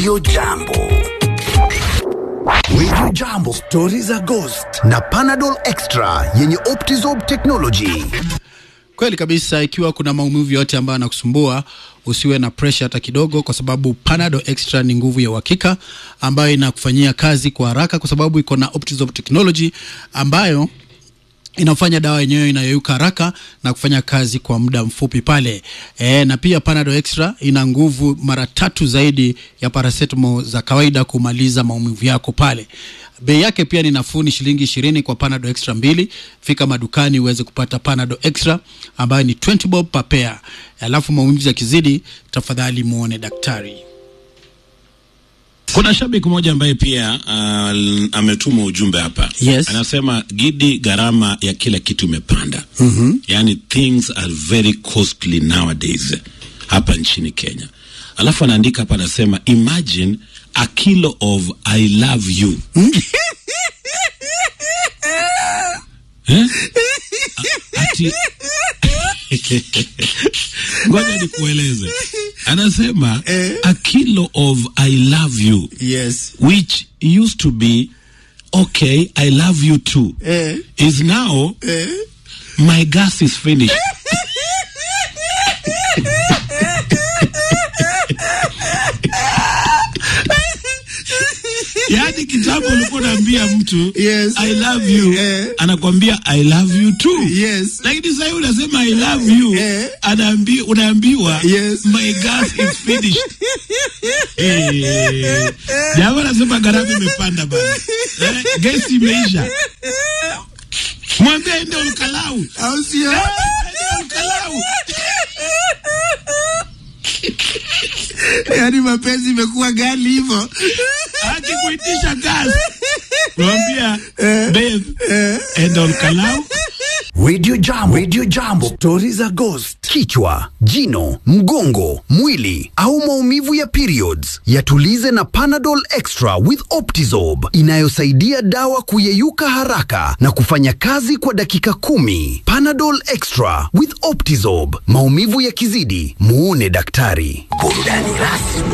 Radio Jambo. Radio Jambo, stori za ghost na Panadol Extra yenye Optizorb technology. Kweli kabisa, ikiwa kuna maumivu yote ambayo yanakusumbua usiwe na pressure hata kidogo, kwa sababu Panadol Extra ni nguvu ya uhakika ambayo inakufanyia kazi kwa haraka, kwa sababu iko na Optizorb technology ambayo inafanya dawa yenyewe inayoyuka haraka na kufanya kazi kwa muda mfupi pale. E, na pia Panadol Extra ina nguvu mara tatu zaidi ya paracetamol za kawaida kumaliza maumivu yako pale. Bei yake pia ni nafuu, ni shilingi ishirini kwa Panadol Extra mbili. Fika madukani uweze kupata Panadol Extra ambayo ni 20 bob per pair. Alafu maumivu yakizidi, tafadhali muone daktari. Kuna shabiki mmoja ambaye pia uh, ametuma ujumbe hapa Yes. anasema Gidi, gharama ya kila kitu imepanda. mm-hmm. Yani things are very costly nowadays hapa nchini Kenya. Alafu anaandika hapa anasema imagine a kilo of I love you eh? A- ati ngoja nikueleze, anasema a kilo of I love you Yes. which used to be okay i love you too Eh. is now my gas is finished yaani kitambo ulikuwa unaambia mtu Yes. i love you Eh. anakwambia i love you too Yes. lakini sasa hivi unasema i love you Eh. anaambi, unaambiwa Yes. my gas is finished Eh, jamaa anasema gharama imepanda bana eh, gesi imeisha mwambie ende ukalau Au sio? ende ukalau Yaani mapenzi imekuwa gali hivyo. akikuitisha gas mwambia babe ende ukalau Radio Jambo, Radio Jambo, stori za ghost, kichwa, jino, mgongo, mwili au maumivu ya periods, yatulize na Panadol Extra with Optizorb inayosaidia dawa kuyeyuka haraka na kufanya kazi kwa dakika kumi. Panadol Extra with Optizorb, maumivu yakizidi, muone daktari. Burudani rasmi